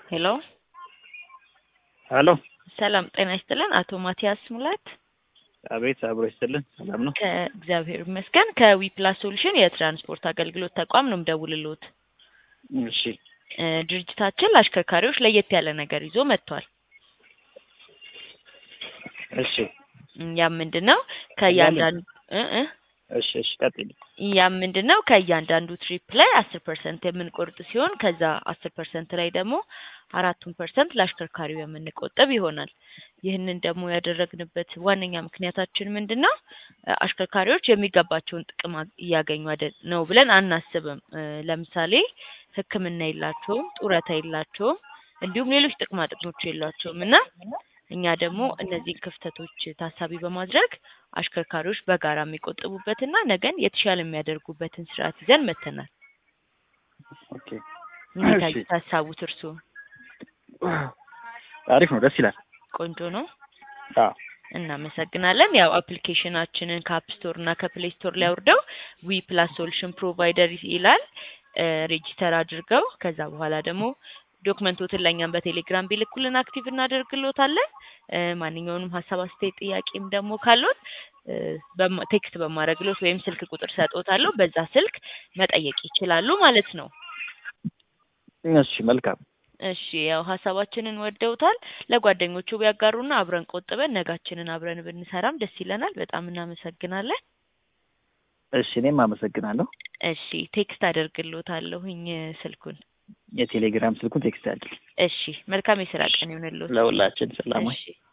ሄሎ ሄሎ ሰላም ጤና ይስጥልን። አቶ ማቲያስ ሙላት አቤት፣ አብሮ ይስጥልን። ሰላም ነው? ከእግዚአብሔር ይመስገን ከዊፕላስ ሶሉሽን የትራንስፖርት አገልግሎት ተቋም ነው የምደውልልዎት። እሺ፣ እ ድርጅታችን ለአሽከርካሪዎች ለየት ያለ ነገር ይዞ መጥቷል። እሺ፣ ያም ምንድን ነው ከእያንዳንዱ እ እ እሺ፣ እሺ፣ ቀጥል። ያም ምንድን ነው ከእያንዳንዱ ትሪፕ ላይ አስር ፐርሰንት የምንቆርጥ ሲሆን ከዛ አስር ፐርሰንት ላይ ደግሞ አራቱን ፐርሰንት ለአሽከርካሪው የምንቆጥብ ይሆናል። ይህንን ደግሞ ያደረግንበት ዋነኛ ምክንያታችን ምንድን ነው? እ አሽከርካሪዎች የሚገባቸውን ጥቅም አ- እያገኙ አይደል ነው ብለን አናስብም። እ ለምሳሌ ሕክምና የላቸውም፣ ጡረታ የላቸውም፣ እንዲሁም ሌሎች ጥቅማ ጥቅሞች የሏቸውም እና እኛ ደግሞ እነዚህን ክፍተቶች ታሳቢ በማድረግ አሽከርካሪዎች በጋራ የሚቆጥቡበትና ነገን የተሻለ የሚያደርጉበትን ስርዓት ይዘን መተናል። ኦኬ፣ እንዴት እሺ። አዩት ሀሳቡት እርስዎ? አሪፍ ነው፣ ደስ ይላል። ቆንጆ ነው። አዎ፣ እናመሰግናለን። ያው አፕሊኬሽናችንን ከአፕ ስቶር እና ከፕሌይ ስቶር ላይ አውርደው ዊ ፕላስ ሶሉሽን ፕሮቫይደር ይላል እ ሬጂስተር አድርገው ከዛ በኋላ ደግሞ ዶክመንቶትን ለእኛም በቴሌግራም ቢልኩልን አክቲቭ እናደርግሎታለን። እ ማንኛውንም ሀሳብ፣ አስተያየት፣ ጥያቄም ደግሞ ካሉት እ በማ- ቴክስት በማድረግሎት ወይም ስልክ ቁጥር ሰጥዎታለሁ። በዛ ስልክ መጠየቅ ይችላሉ ማለት ነው። እሺ፣ መልካም። እሺ ያው ሀሳባችንን ወደውታል። ለጓደኞቹ ቢያጋሩና አብረን ቆጥበን ነጋችንን አብረን ብንሰራም ደስ ይለናል። በጣም እናመሰግናለን። እሺ፣ እኔም አመሰግናለሁ። እሺ ቴክስት አደርግሎታለሁኝ ስልኩን። የቴሌግራም ስልኩን ቴክስት ያድርግ። እሺ መልካም የስራ ቀን ይሁንልዎት። ለሁላችን ሰላም ወይ? እሺ